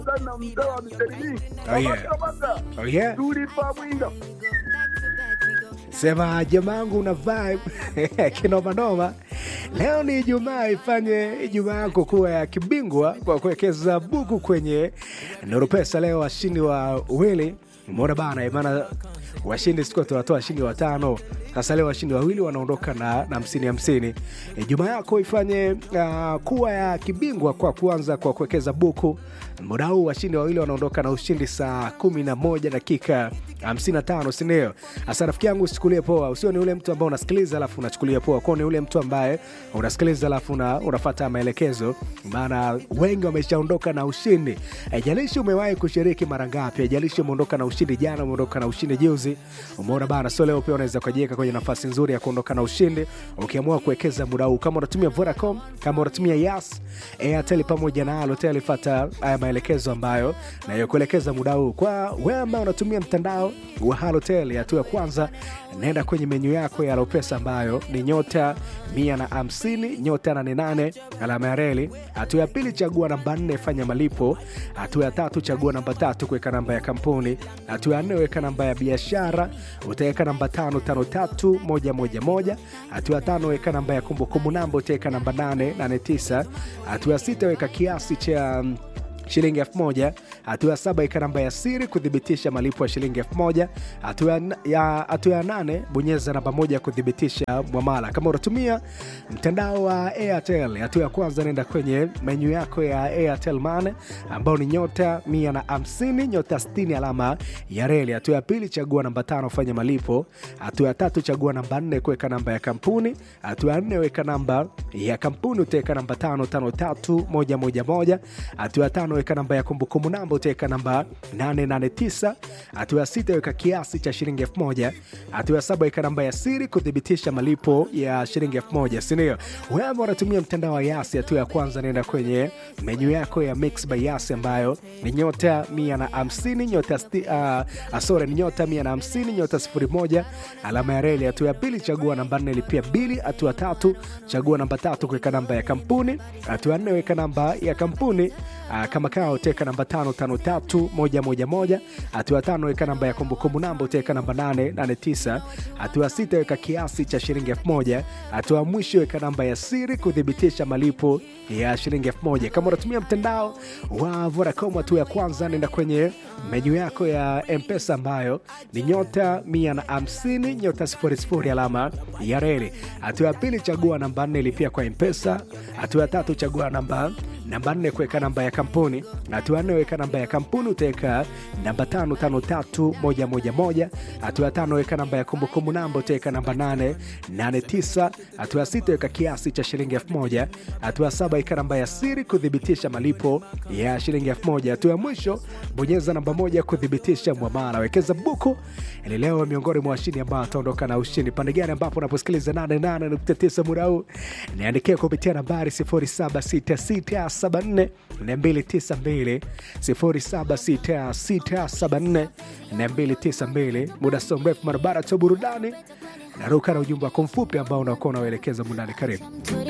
sana na mzee wa miserii. Oh, yeah. Kabaka. Oh, yeah. Tulipa mwinga. Sema jamangu una vibe kinomanoma. Leo ni Ijumaa, ifanye Ijumaa yako kuwa ya kibingwa kwa kuwekeza buku kwenye Nuru Pesa. Leo washindi wa wili mbona bana, maana washindi siku tunatoa washindi watano. Sasa leo washindi wawili wanaondoka na na hamsini hamsini. Ijumaa yako ifanye uh, kuwa ya kibingwa kwa kuanza kwa kuwekeza buku. Muda huu washindi wawili wanaondoka na ushindi saa kumi na moja dakika 55 sindio? Hasa rafiki yangu usichukulie poa, usio ni ule mtu ambao unasikiliza alafu unachukulia poa, kwao ni ule mtu ambaye unasikiliza alafu una, unafata maelekezo, maana wengi wameshaondoka na ushindi. Haijalishi umewahi kushiriki mara ngapi, haijalishi umeondoka na ushindi jana, umeondoka na ushindi juzi, umeona bana. So leo pia unaweza kujiweka kwenye nafasi nzuri ya kuondoka na ushindi ukiamua kuwekeza muda huu, kama unatumia Vodacom, kama unatumia Yas, Airtel pamoja na Halotel, fata haya maelekezo ambayo nayokuelekeza muda huu. Kwa wewe ambao unatumia mtandao wa Halotel, hatua ya kwanza, naenda kwenye menyu yako ya Alopesa ambayo ni nyota 150 nyota 88 alama ya reli. Hatua ya pili, chagua namba 4 fanya malipo. Hatua ya tatu, chagua namba tatu kuweka namba ya kampuni. Hatua ya nne, weka namba ya biashara, utaweka namba 553111. Hatua ya tano, weka namba ya kumbukumbu namba, utaweka namba 889. Hatua ya sita, weka kiasi cha mm, shilingi elfu moja. Hatua ya saba ika namba ya siri kuthibitisha malipo ya shilingi elfu moja. Hatua ya- ya hatua ya nane bonyeza namba moja kuthibitisha mwamala. Kama unatumia mtandao wa Airtel, hatua ya kwanza nenda kwenye menyu yako ya Airtel Money ambao ni nyota mia na hamsini nyota 60 alama ya reli. Hatua ya pili chagua namba tano fanya malipo. Hatua ya tatu chagua namba nne kuweka namba ya kampuni. Hatua ya nne weka namba ya kampuni utaweka namba tano tano tatu moja moja moja. Hatua ya tano weka namba ya kumbukumbu namba utaweka namba 889. Hatua ya sita weka kiasi cha shilingi elfu moja. Hatua ya saba weka namba ya siri kuthibitisha malipo ya shilingi elfu moja sindio? Wewe ambao unatumia mtandao wa Yasi, hatua ya kwanza nenda kwenye menyu yako ya Mix by Yasi ambayo ni nyota 150 nyota sti, uh, sorry, ni nyota 150 nyota 01 alama ya reli. Hatua ya pili chagua namba 4 lipia bili. Hatua ya tatu chagua namba tatu kuweka namba ya kampuni. Hatua ya nne weka namba ya kampuni uh, kama kawa utaweka namba 553111. Hatua ya tano weka namba ya kumbukumbu namba utaweka namba 889. Hatua ya sita weka kiasi cha shilingi 1000. Hatua ya mwisho weka namba ya siri kuthibitisha malipo ya shilingi 1000. Kama unatumia mtandao wa Vodacom, hatua ya kwanza nenda kwenye menyu yako ya Mpesa ambayo ni nyota 150 nyota 00 alama ya reli. Hatua ya pili chagua namba 4 lipia kwa Mpesa. Hatua ya tatu chagua namba namba nne kuweka namba ya kampuni. Hatua ya nne weka namba ya kampuni utaweka namba tano tano tatu moja moja moja. Hatua ya tano weka namba ya kumbukumbu namba utaweka namba nane nane tisa. Hatua ya sita weka kiasi cha shilingi elfu moja. Hatua ya saba weka namba ya siri kuthibitisha malipo ya shilingi elfu moja. Hatua ya mwisho bonyeza namba moja kuthibitisha mwamala. Wekeza buku ili leo miongoni mwa washindi ambao wataondoka na ushindi. Pande gani ambapo unaposikiliza 88.9 muda huu, niandikia kupitia nambari 076674 292 076674 292. Muda sio mrefu, barabara cha burudani naruka na ujumbe wako mfupi ambao unakuwa unauelekeza mundani. Karibu.